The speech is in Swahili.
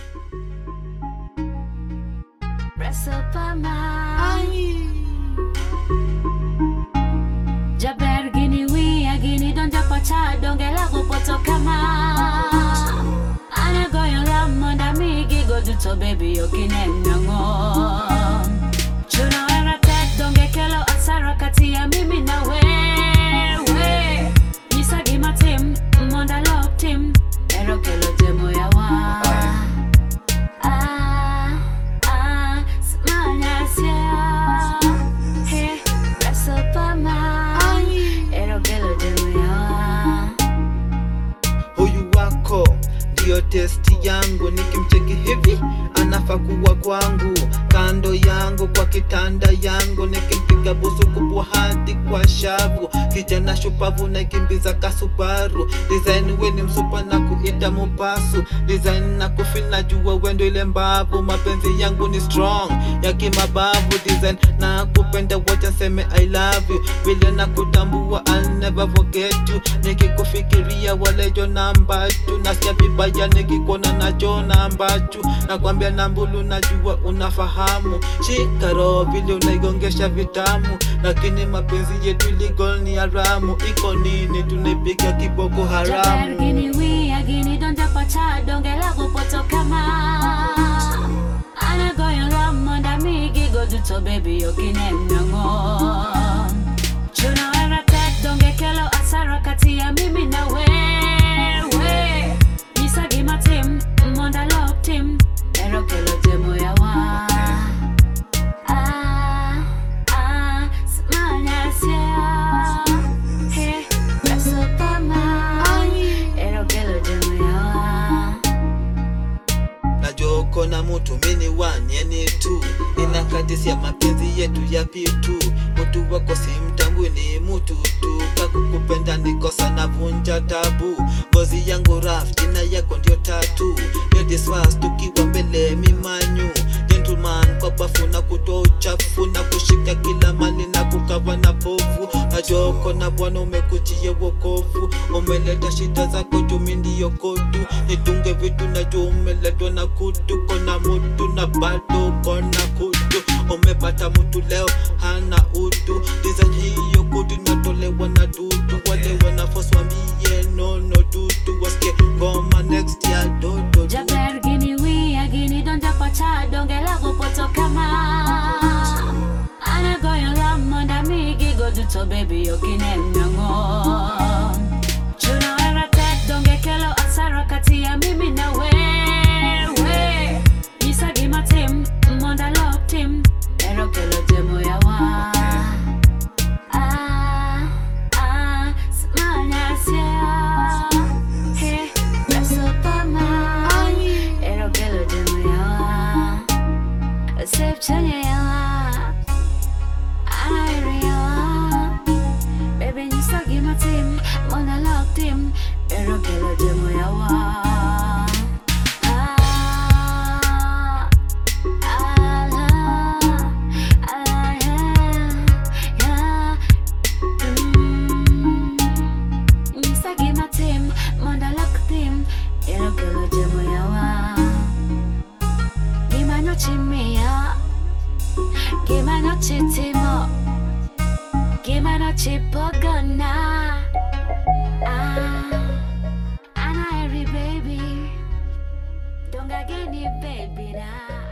Jaber gini wiya gini donja pacha donge lagu poto kama Ana goyo ramonda migi go duto baby okineno ng'o Chuno era tek donge kelo asara kati ya mimi na wewe Nyisa gima tim monda lok tim Ero kelo jemo ya wa Ah, ah, semuanya siap Hey, rasa paman Ero kelo jemo ya wa huyu wako ndiyo testi yangu, nikimcheki hivi anafaa kuwa kwangu, kando yangu kwa kitanda yangu, nikimpiga busu kubwa hadi kwa shavu, kijana shupavu nakimbiza kasubaru, design we ni msupa na kuita mupasu, design na kufil najua wendo ile mbavu, mapenzi yangu ni strong ya kimabavu, design na kupenda wacha nseme I love you, vile na kutambua I'll never forget you, nikikufikiria walejo namba tu, nasikia vibaya nikikuona nacho namba tu, nakwambia nambulu, najua unafahamu, shikaro vile unaigongesha vitamu, lakini mapenzi yetu illegal ni haramu, iko nini tunaipiga kiboko Jaber haramu gini wiya gini donja pacha donge lagu poto kama Ana goyo ramonda migi go duto baby okineno ng'o Chuno era tek donge kelo asara kati ya mimi na wewe Nyisa gima tim monda lok tim Ero kelo jemo ya wa Ah, ah, semuanya siap Hey, rasa paman Ero kelo jemo ya wa najua uko na mutu mini wanyeni tu inakatisia mapenzi yetu ya pitu mutu wako si mtambui ni mutu tu kakukupenda nikosa na vunja tabu ngozi yangu raf jina yako ndio tatu yodiswas tukiwa mbele mimanyu gentleman kwa bafu na kutoa uchafu na kushika kila mali na kukava na povu najua uko na bwana umekujia wokovu umeleta shida zako jumi ndiyo kotu nitunge vitu najua umeletwa na kutu kona mutu na bado kona kutu umepata mtu leo hana utu design hiyo kutu inatolewa na dudu wale wanafos wambie nono dudu wasikie ngoma next ya dodo Jaber gini wiya gini donja pacha donge lagu poto kama Ana goyo ramonda migi go duto baby okineno ng'o Chuno era tek donge kelo asara kati ya mimi na wewe Nyisa gima tim monda lok tim Ero kelo jemo ya wa Ah, ah, semuanya siap Hey, rasa paman Ero kelo jemo ya wa Sip chanya ya wa Ana ya wa Baby nyisa gima tim Mona lok tim Ero kelo jemo ya wa Ah, ah, ah, yeah, yeah. Mm. Nyisa gima tim Monda lok tim Ero kelo jemo ya wa Gima no chimia Gima no chitimo Gima no chipogona Ah, Ana every baby Donga geni baby na